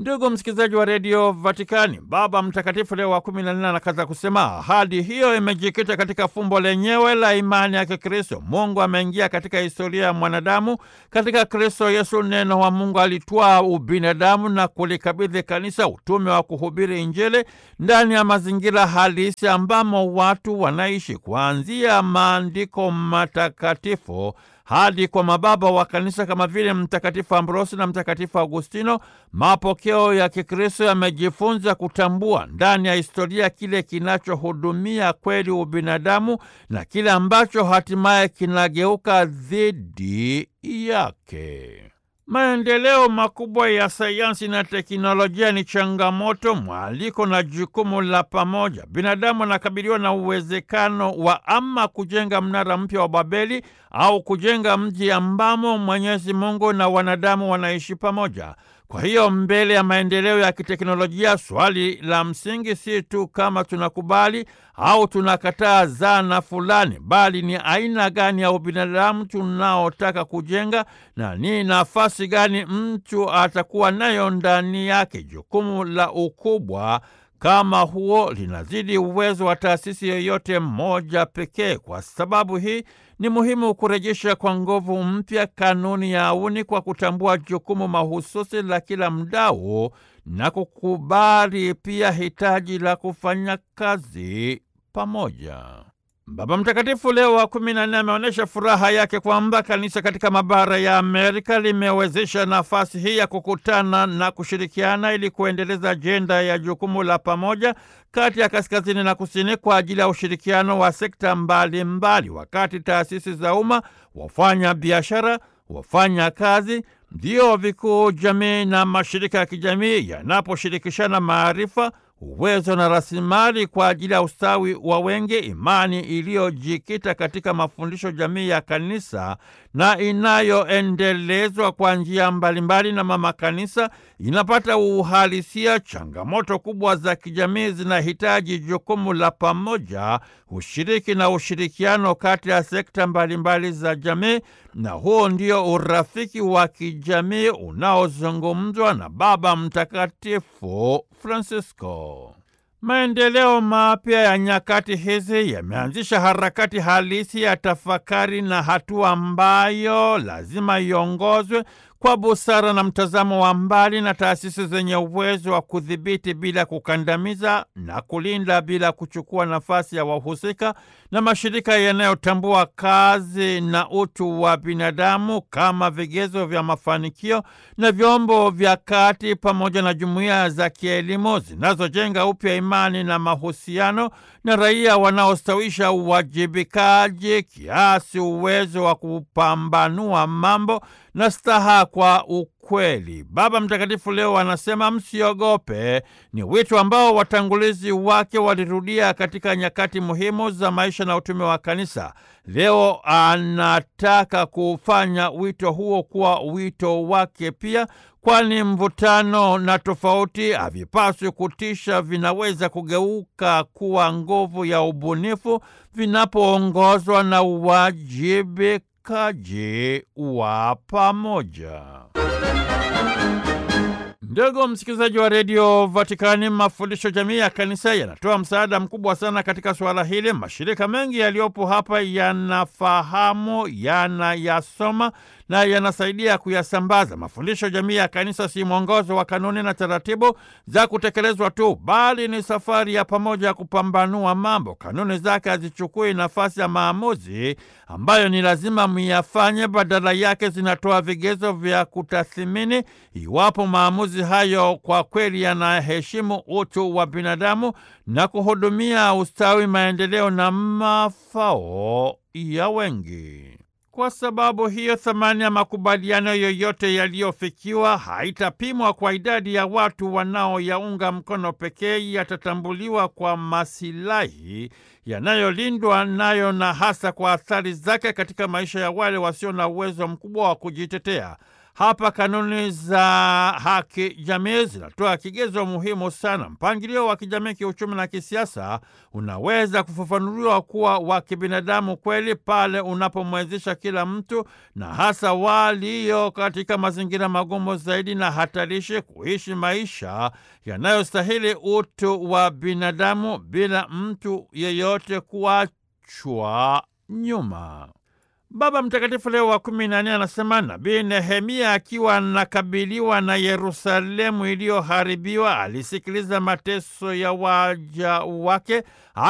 Ndugu msikilizaji wa redio Vatikani, Baba Mtakatifu Leo wa kumi na nne anakaza kusema ahadi hiyo imejikita katika fumbo lenyewe la imani ya Kikristo. Mungu ameingia katika historia ya mwanadamu. Katika Kristo Yesu, neno wa Mungu alitwaa ubinadamu na kulikabidhi kanisa utume wa kuhubiri Injili ndani ya mazingira halisi ambamo watu wanaishi, kuanzia maandiko matakatifu hadi kwa mababa wa kanisa kama vile Mtakatifu Ambrosi na Mtakatifu Augustino. Mapokeo ya Kikristo yamejifunza kutambua ndani ya historia kile kinachohudumia kweli ubinadamu na kile ambacho hatimaye kinageuka dhidi yake. Maendeleo makubwa ya sayansi na teknolojia ni changamoto, mwaliko na jukumu la pamoja. Binadamu anakabiliwa na uwezekano wa ama kujenga mnara mpya wa Babeli au kujenga mji ambamo Mwenyezi Mungu na wanadamu wanaishi pamoja. Kwa hiyo mbele ya maendeleo ya kiteknolojia, swali la msingi si tu kama tunakubali au tunakataa zana fulani, bali ni aina gani ya ubinadamu tunaotaka kujenga na ni nafasi gani mtu atakuwa nayo ndani yake. Jukumu la ukubwa kama huo linazidi uwezo wa taasisi yoyote moja pekee. Kwa sababu hii ni muhimu kurejesha kwa nguvu mpya kanuni ya auni kwa kutambua jukumu mahususi la kila mdau na kukubali pia hitaji la kufanya kazi pamoja. Baba Mtakatifu Leo wa kumi na nne ameonyesha furaha yake kwamba kanisa katika mabara ya Amerika limewezesha nafasi hii ya kukutana na kushirikiana ili kuendeleza ajenda ya jukumu la pamoja kati ya kaskazini na kusini kwa ajili ya ushirikiano wa sekta mbalimbali mbali, wakati taasisi za umma, wafanya biashara, wafanya kazi, vyuo vikuu, jamii na mashirika ya kijamii yanaposhirikishana maarifa uwezo na rasilimali kwa ajili ya ustawi wa wengi, imani iliyojikita katika mafundisho jamii ya kanisa na inayoendelezwa kwa njia mbalimbali na mama kanisa inapata uhalisia. Changamoto kubwa za kijamii zinahitaji jukumu la pamoja, ushiriki na ushirikiano kati ya sekta mbalimbali za jamii, na huo ndio urafiki wa kijamii unaozungumzwa na Baba Mtakatifu Francisco. Maendeleo mapya ya nyakati hizi yameanzisha harakati halisi ya tafakari na hatua ambayo lazima iongozwe kwa busara na mtazamo wa mbali na taasisi zenye uwezo wa kudhibiti bila kukandamiza na kulinda bila kuchukua nafasi ya wahusika na mashirika yanayotambua kazi na utu wa binadamu kama vigezo vya mafanikio na vyombo vya kati pamoja na jumuiya za kielimu zinazojenga upya imani na mahusiano na raia wanaostawisha uwajibikaji kiasi uwezo wa kupambanua mambo na staha kwa ukweli. Baba Mtakatifu leo anasema msiogope, ni wito ambao watangulizi wake walirudia katika nyakati muhimu za maisha na utume wa kanisa. Leo anataka kufanya wito huo kuwa wito wake pia, kwani mvutano na tofauti havipaswi kutisha, vinaweza kugeuka kuwa nguvu ya ubunifu vinapoongozwa na uwajibikaji wa pamoja. Ndugu msikilizaji wa redio Vatikani, mafundisho jamii ya kanisa yanatoa msaada mkubwa sana katika suala hili. Mashirika mengi yaliyopo hapa yanafahamu, yanayasoma na yanasaidia kuyasambaza. Mafundisho jamii ya kanisa si mwongozo wa kanuni na taratibu za kutekelezwa tu, bali ni safari ya pamoja ya kupambanua mambo. Kanuni zake hazichukui nafasi ya maamuzi ambayo ni lazima myafanye, badala yake zinatoa vigezo vya kutathimini iwapo maamuzi hayo kwa kweli yanaheshimu utu wa binadamu na kuhudumia ustawi, maendeleo na mafao ya wengi. Kwa sababu hiyo, thamani ya makubaliano yoyote yaliyofikiwa haitapimwa kwa idadi ya watu wanaoyaunga mkono pekee, yatatambuliwa kwa masilahi yanayolindwa nayo na hasa kwa athari zake katika maisha ya wale wasio na uwezo mkubwa wa kujitetea. Hapa kanuni za haki jamii zinatoa kigezo muhimu sana. Mpangilio wa kijamii, kiuchumi na kisiasa unaweza kufafanuliwa kuwa wa kibinadamu kweli pale unapomwezesha kila mtu na hasa walio katika mazingira magumu zaidi na hatarishi kuishi maisha yanayostahili utu wa binadamu bila mtu yeyote kuachwa nyuma. Baba Mtakatifu Leo wa kumi na nne anasema Nabii Nehemia akiwa anakabiliwa na Yerusalemu iliyoharibiwa alisikiliza mateso ya waja wake